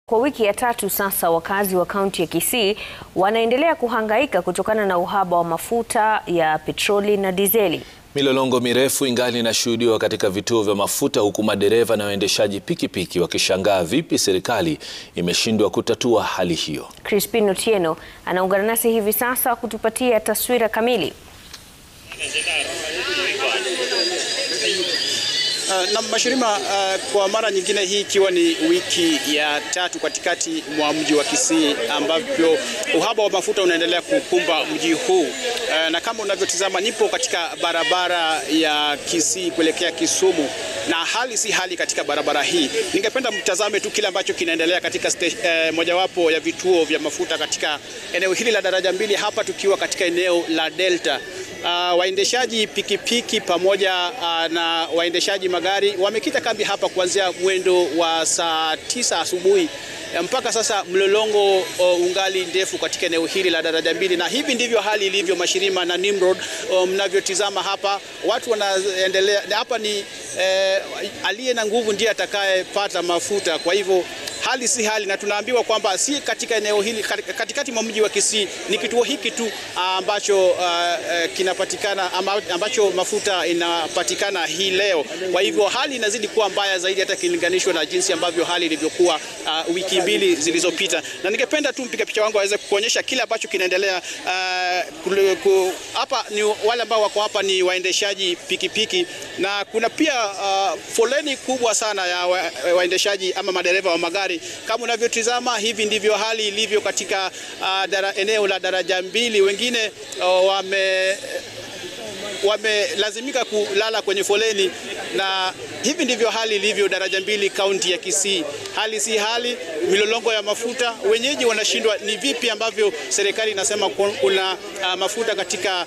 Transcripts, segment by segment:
Kwa wiki ya tatu sasa, wakazi wa kaunti ya Kisii wanaendelea kuhangaika kutokana na uhaba wa mafuta ya petroli na dizeli. Milolongo mirefu ingali inashuhudiwa katika vituo vya mafuta huku madereva na waendeshaji pikipiki wakishangaa vipi serikali imeshindwa kutatua hali hiyo. Crispin Otieno anaungana nasi hivi sasa kutupatia taswira kamili. Uh, na Mashirima, uh, kwa mara nyingine hii ikiwa ni wiki ya tatu katikati mwa mji wa Kisii ambapo uhaba wa mafuta unaendelea kukumba mji huu. Uh, na kama unavyotizama nipo katika barabara ya Kisii kuelekea Kisumu na hali si hali katika barabara hii. Ningependa mtazame tu kile ambacho kinaendelea katika uh, mojawapo ya vituo vya mafuta katika eneo hili la daraja mbili, hapa tukiwa katika eneo la Delta. Uh, waendeshaji pikipiki pamoja uh, na waendeshaji magari wamekita kambi hapa kuanzia mwendo wa saa tisa asubuhi mpaka sasa. Mlolongo uh, ungali ndefu katika eneo hili la daraja mbili, na hivi ndivyo hali ilivyo Mashirima na Nimrod. Mnavyotizama um, hapa watu wanaendelea hapa ni eh, aliye na nguvu ndiye atakayepata mafuta, kwa hivyo hali si hali, na tunaambiwa kwamba si katika eneo hili katikati mwa mji wa Kisii ni kituo hiki tu ambacho uh, kinapatikana ambacho mafuta inapatikana hii leo. Kwa hivyo hali inazidi kuwa mbaya zaidi hata ikilinganishwa na jinsi ambavyo hali ilivyokuwa uh, wiki mbili zilizopita, na ningependa tu mpiga picha wangu aweze kuonyesha kile ambacho kinaendelea hapa. Uh, ni wale ambao wako hapa ni waendeshaji pikipiki na kuna pia uh, foleni kubwa sana ya waendeshaji ama madereva wa magari kama unavyotizama hivi ndivyo hali ilivyo katika uh, dara, eneo la daraja mbili. Wengine uh, wame wamelazimika kulala kwenye foleni na hivi ndivyo hali ilivyo daraja mbili kaunti ya Kisii. Hali si hali, milolongo ya mafuta, wenyeji wanashindwa ni vipi ambavyo serikali inasema kuna uh, mafuta katika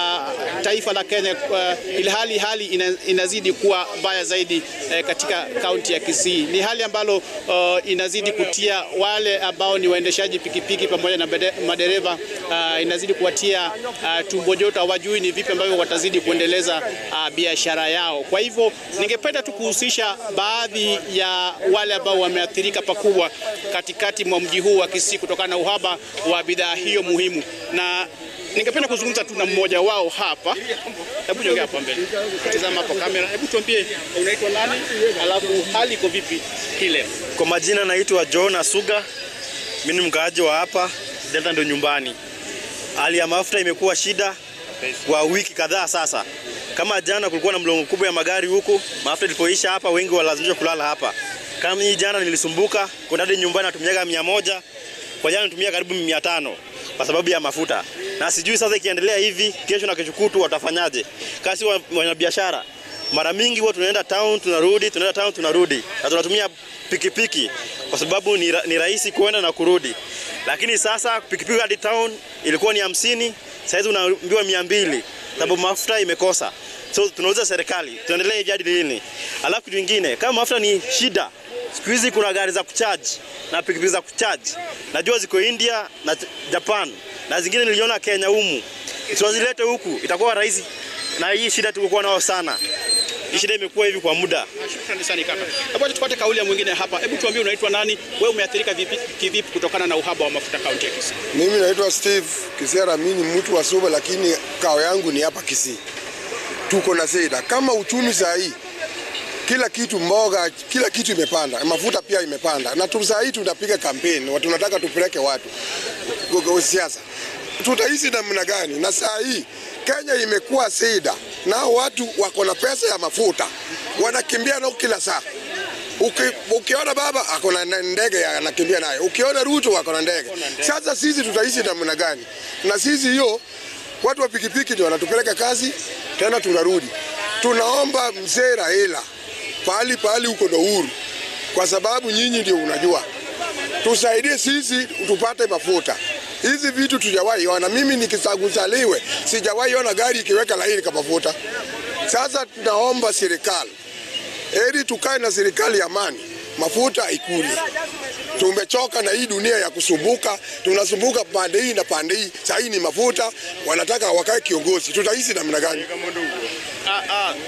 uh, taifa la Kenya uh, ilhali hali ina, inazidi kuwa mbaya zaidi uh, katika kaunti ya Kisii. Ni hali ambalo uh, inazidi kutia wale ambao ni waendeshaji pikipiki pamoja na madereva uh, inazidi kuwatia uh, tumbo joto, hawajui ni vipi ambavyo watazidi kuendeleza uh, biashara yao. Kwa hivyo ningependa tu kuhusisha baadhi ya wale ambao wameathirika pakubwa katikati mwa mji huu wa Kisii kutokana na uhaba wa bidhaa hiyo muhimu, na ningependa kuzungumza tu na mmoja wao hapa. Hebu nyongea hapa mbele, tazama hapo kamera. Hebu tuambie unaitwa nani, alafu hali iko vipi hii leo? Kwa majina naitwa John Asuga, mimi ni mkaaji wa hapa Delta, ndo nyumbani. Hali ya mafuta imekuwa shida kwa wiki kadhaa sasa. Kama jana kulikuwa na mlongo kubwa ya magari huku, mafuta ilipoisha hapa wengi walazimishwa kulala hapa. Kama hii jana nilisumbuka kwenda hadi nyumbani natumiaga mia moja, kwa jana natumia karibu mia tano kwa sababu ya mafuta. Na sijui sasa ikiendelea hivi kesho na kesho kutu watafanyaje? Kasi wanabiashara mara mingi huwa tunaenda town tunarudi, tunaenda town tunarudi, na tunatumia pikipiki kwa sababu ni, ni rahisi kwenda na kurudi. Lakini sasa pikipiki hadi town ilikuwa ni hamsini, sasa unaambiwa mia mbili sababu mafuta imekosa. So tunauliza serikali tuendelee hivi hadi lini? Alafu kitu kingine, kama mafuta ni shida, siku hizi kuna gari za kucharge na pikipiki za kucharge. Najua ziko India na Japan na zingine niliona Kenya humu. Tuwazilete huku itakuwa rahisi, na hii shida tulikuwa nao sana. Hii shida imekuwa hivi kwa muda. Shukrani sana kaka. Hebu tupate kauli ya mwingine hapa. Hebu tuambie unaitwa nani? Wewe umeathirika vipi kivipi kutokana na uhaba wa mafuta kaunti ya Kisii? Mimi naitwa Steve Kisera, mimi ni mtu wa Suba, lakini kao yangu ni hapa Kisii. Tuko na shida kama uchumi saa hii, kila kitu, mboga, kila kitu imepanda, mafuta pia imepanda, na tu saa hii tunapiga kampeni, tunataka tupeleke watu siasa. Tutaishi namna gani? Na saa hii Kenya imekuwa shida, na watu wako na pesa ya mafuta wanakimbia nao kila saa. Uki, ukiona baba ako na ndege anakimbia naye, ukiona Ruto ako na ndege. Sasa sisi tutaishi namna gani? Na sisi hiyo watu wa pikipiki ndio wanatupeleka kazi tena tunarudi. Tunaomba mzee Raila pahali pahali huko ndo uhuru, kwa sababu nyinyi ndio unajua, tusaidie sisi tupate mafuta hizi vitu tujawahi ona. Mimi nikisaguzaliwe sijawahi ona gari ikiweka laini kwa mafuta. Sasa tunaomba serikali, heri tukae na serikali ya amani, mafuta ikuli. Tumechoka na hii dunia ya kusumbuka, tunasumbuka pande hii na pande hii. Saa hii ni mafuta, wanataka wakae kiongozi, tutaishi namna gani? Ah, ah.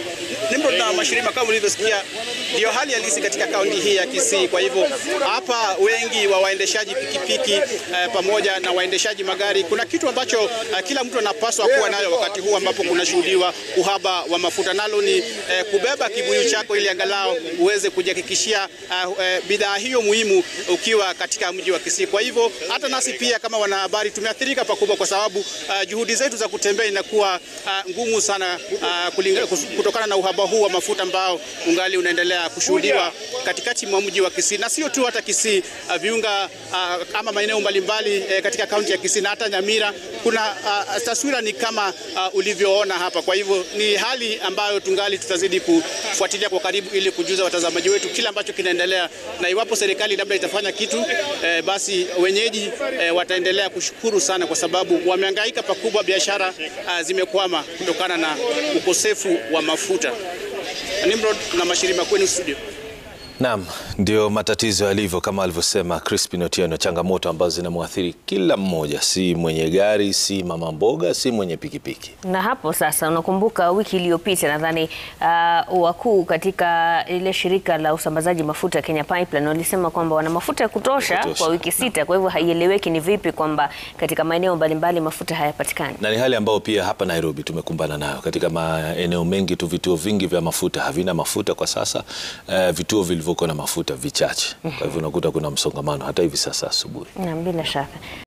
Nimrod na Mashirima, kama ulivyosikia, ndio hali halisi katika kaunti hii ya Kisii. Kwa hivyo hapa wengi wa waendeshaji pikipiki eh, pamoja na waendeshaji magari, kuna kitu ambacho eh, kila mtu anapaswa kuwa nayo wakati huu ambapo kunashuhudiwa uhaba wa mafuta, nalo ni eh, kubeba kibuyu chako ili angalau uweze kujihakikishia uh, uh, bidhaa hiyo muhimu ukiwa katika mji wa Kisii. Kwa hivyo hata nasi pia kama wanahabari tumeathirika pakubwa, kwa sababu uh, juhudi zetu za kutembea inakuwa uh, ngumu sana uh, kulinga, kutokana na uhaba huu wa mafuta ambao ungali unaendelea kushuhudiwa katikati mwa mji wa Kisii, na sio tu hata Kisii, uh, viunga uh, ama maeneo mbalimbali eh, katika kaunti ya Kisii na hata Nyamira, kuna uh, taswira ni kama uh, ulivyoona hapa. Kwa hivyo ni hali ambayo tungali tutazidi kufuatilia kwa karibu ili kujuza watazamaji wetu kile ambacho kinaendelea, na iwapo serikali labda itafanya kitu eh, basi wenyeji eh, wataendelea kushukuru sana, kwa sababu wamehangaika pakubwa, biashara uh, zimekwama kutokana na ukosefu wa mafuta. Nimrod na Mashirima, kwenu studio. Naam, ndio matatizo yalivyo kama alivyosema Crispin Otieno, changamoto ambazo zinamwathiri kila mmoja, si mwenye gari, si mama mboga, si mwenye pikipiki. Na hapo sasa, unakumbuka wiki iliyopita nadhani uh, wakuu katika ile shirika la usambazaji mafuta Kenya Pipeline walisema kwamba wana mafuta ya kutosha, Kutosha. kwa wiki sita. Kwa hivyo haieleweki ni vipi kwamba katika maeneo mbalimbali mafuta hayapatikani. Na ni hali ambayo pia hapa Nairobi tumekumbana nayo katika maeneo mengi tu, vituo vingi vya mafuta havina mafuta kwa sasa. Uh, vituo vilivyokuwa na mafuta vichache, kwa hivyo unakuta kuna msongamano hata hivi sasa asubuhi. Naam, bila shaka.